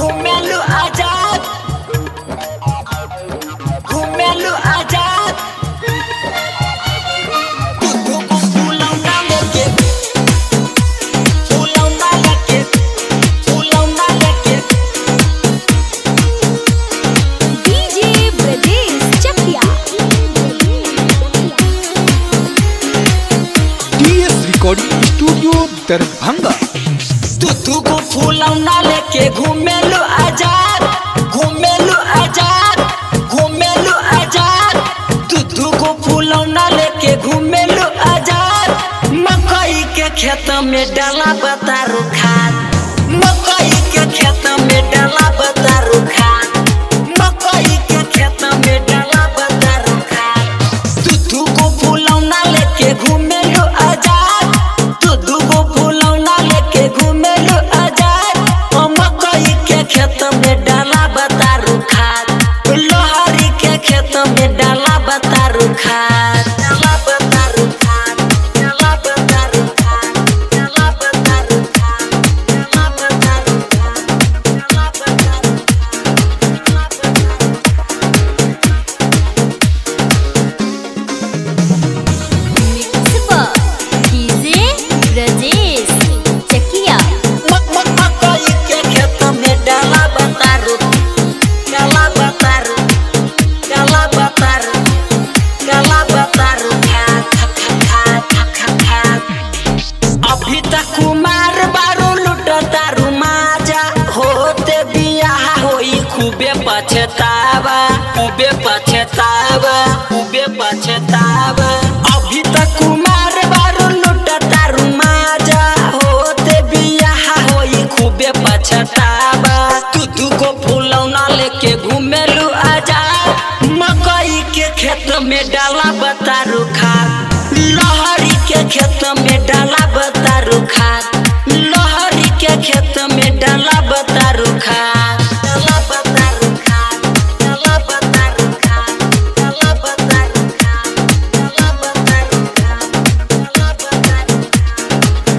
घुमेलु आजाद घुमेलु आजाद तू तू को फूलौना लेके फूलौना लेके फूलौना लेके DJ Brajesh Chakiya TS recording studio Darbhanga तू तू को फूलौना लेके घुमेलु आजाद घुमेलु आजाद घुमेलु आजाद तू तू को फूलौना लेके घुमेलु आजाद मकई के खेत में डाला बतारू खाद मकई के खेत में डाला बतारू खाद मकई के खेत में डाला बतारू खाद तू तू को फूलौना लेके घुमेलु आजाद तू तू को फूलौना लेके घुमेलु आजाद ओ मकई के खेत में डाला बतारू खाद लोहरी के खेत में डाला बतारू खाद डाला बतारू खाद डाला बतारू खाद डाला बतारू खाद डाला बतारू खाद डाला बतारू खाद डाला बतारू मिक्स पर डीजे ब्रजेश चकिया मक मक मकई के खेत में डाला बतारू डाला बतारू डाला बतारू डाला बतारू खा खा खा खा खा खा खा अभी तक कुमार बारू लुट तारू माजा होते बियाह होई खूबे पछतावा खूबे पछतावा खूबे पछतावा अभी तक कुमार बारू लुट तारू माजा होते बियाह होई खूबे पछतावा तू तू को फूलौना लेके घुमेलू आजा मकई के खेत में डाला बतारू खा लहरी के खेत में डाला बतारू खाद लहरी के खेत में डाला बतारू खाद डाला बतारू खाद डाला बतारू खाद डाला बतारू खाद डाला बतारू खाद डाला बतारू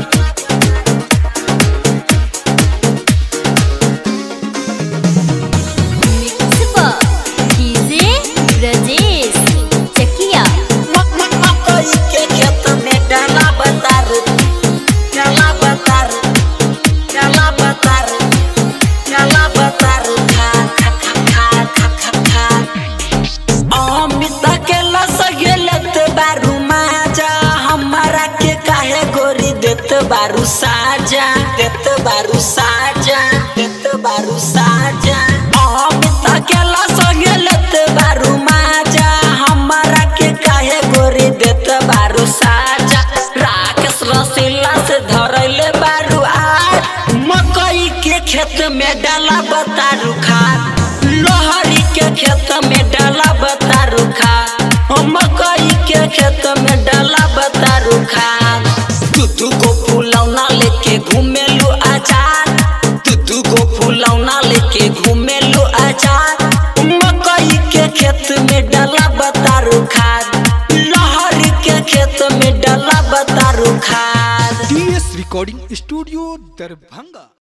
मिक्स पर डीजे ब्रजेश चकिया मक मक मकई के खेत में डाला बतारू डाला बतारू डाला बतारू डाला बतारू खा खा खा खा खा खा खा अमित के लसगेलत बारू माजा हमारा के काहे गोरी देत बारू साजा देत बारू साजा देत बारू साजा अमित के लसगेलत बारू माजा हमारा के काहे गोरी देत बारू साजा राकेश रसीला से धरैले बारू आज मकई के खेत में डाला बतारू खाद लोहरी के खेत में डाला बतारू खाद ओ मकई के खेत में डाला बतारू खाद तू तू को फूलौना लेके घुमेलू आजाद तू तू को फूलौना लेके घुमेलू आजाद मकई के खेत में डाला बतारू खाद लहरी के खेत में डाला बतारू खाद टीएस रिकॉर्डिंग स्टूडियो दरभंगा